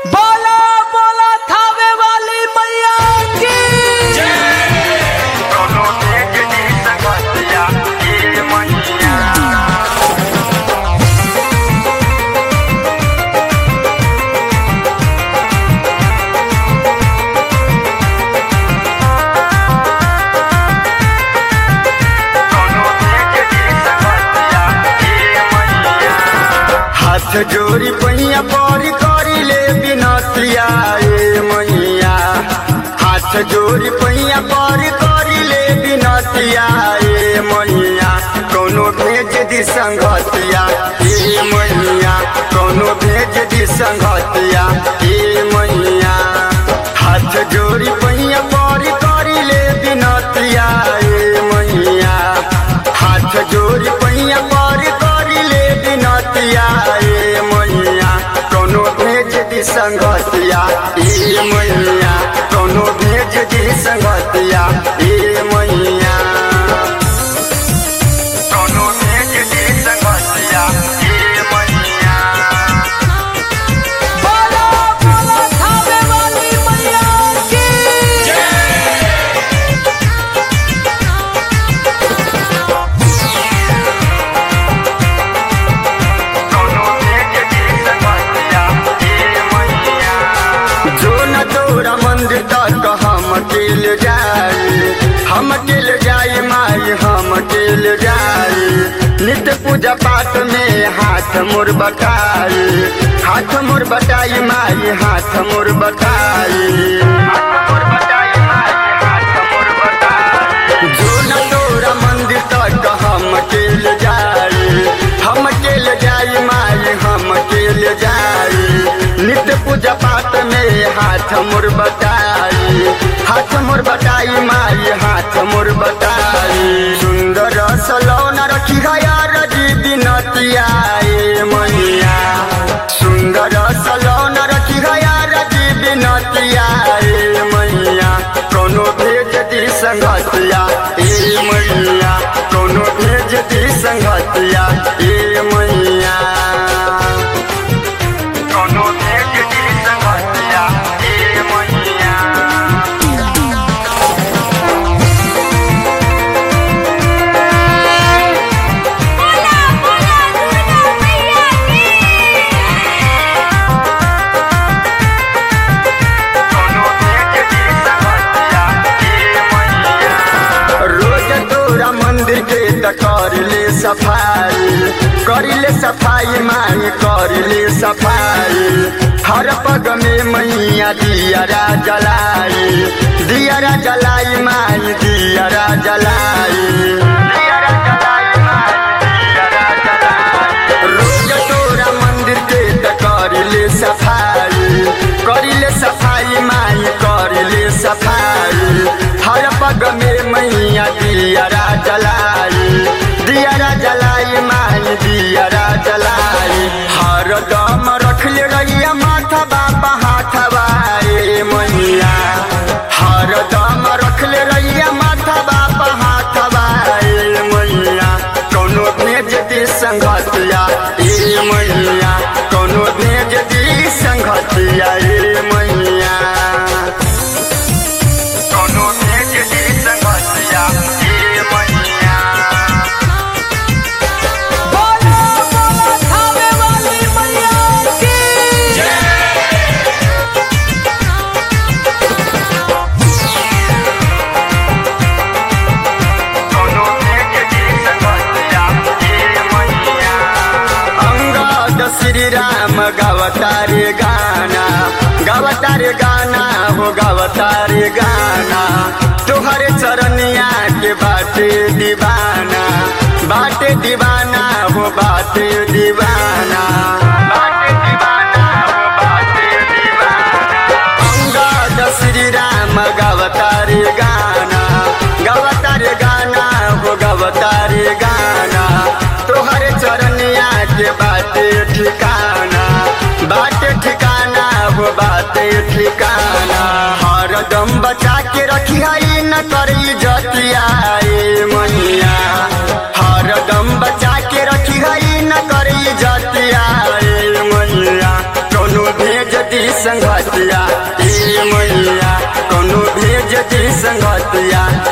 बोला बोला थावे वाली मैया की कोनो देख दी सकतिया ये मैया कोनो देख दी सकतिया ये मैया हाथ जोड़ी पहिया पर करी ले बिनतिया ए मैया हाथ जोड़ी पहिया पर करी ले बिनतिया ए मैया कोनो भेज दी संगतिया ए मैया कोनो भेज दी संगतिया ए मैया हाथ जोड़ी पहिया पर करी ले बिनतिया ए मैया हाथ जोड़ी पहिया पर करी ले बिनतिया ए मैया कोनो भेज दी संगतिया ए मैया कोनो भेज दी संगतिया ए मैया कोनो भेज दी संगतिया ए मैया बोला बोला थावे वाली मैया की कोनो भेज दी संगतिया ए मैया जो न तोरा मंदिर तक हम अकेल जाए हम अकेल जाए माई हम अकेल जाए नित्य पूजा पाठ में हाथ मोर बटाए हाथ मोर बटाई माई हाथ मोर बटाई जो न तोरा मंदिर तक हम अकेल जाए हम अकेल जाए माई हम अकेल जाए नित्य पूजा पाठ में हाथ मोर बटाई हाथ मोर बटाई माई हाथ मोर बटाई सुंदर सलौना रखी गया रजी बिनतिया ए मैया सुंदर सलौना रखी गया रजी बिनतिया ए मैया कोनो भेज दी संगतिया ए मैया कोनो भेज दी संगतिया ए मैया कोनो भेज दी संगतिया ए मैया बोला बोला दुर्गा मैया की कोनो भेज दी संगतिया ए मैया रोज तोरा मंदिर के त कर ले सफाई कर ले सफाई माई कर ले सफाई हर पग में मैया दियरा जलाई दियरा जलाई माई दियरा जलाई दियरा जलाई माई दियरा जलाई रोज तोरा मंदिर के त कर ले सफाई कर ले सफाई माई कर ले सफाई हर पग में मैया दियरा जलाई दियरा जलाई माई दियरा जलाई हर दम रख ले रहिया माथा बापा हाथवा ए मैया हर दम रख ले रहिया माथा बापा हाथवा ए मैया कोनो भेज दी संगतिया ए मैया कोनो भेज दी संगतिया ए मैया कोनो भेज दी संगतिया ए मैया बोला बोला थावे वाली मैया की कोनो भेज दी संगतिया ए मैया अंगद श्री राम गवतारे गाना गवतारे गाना हो गवतारे गाना तोहरे चरनिया के बाटे दीवाना बाटे दीवाना हो बाटे दीवाना बाटे दीवाना हो बाटे दीवाना अंगद श्री राम गवतारे गाना गवतारे गाना हो गवतारे गाना तोहरे चरनिया के बाटे ठिकाना बाटे ठिकाना हो बाटे ठिकाना हरदम बचा के रखी है न करी जतिया ए मैया हरदम बचा के रखी है न करी जतिया ए मैया कोनो भेज दी संगतिया ए मैया कोनो भेज दी संगतिया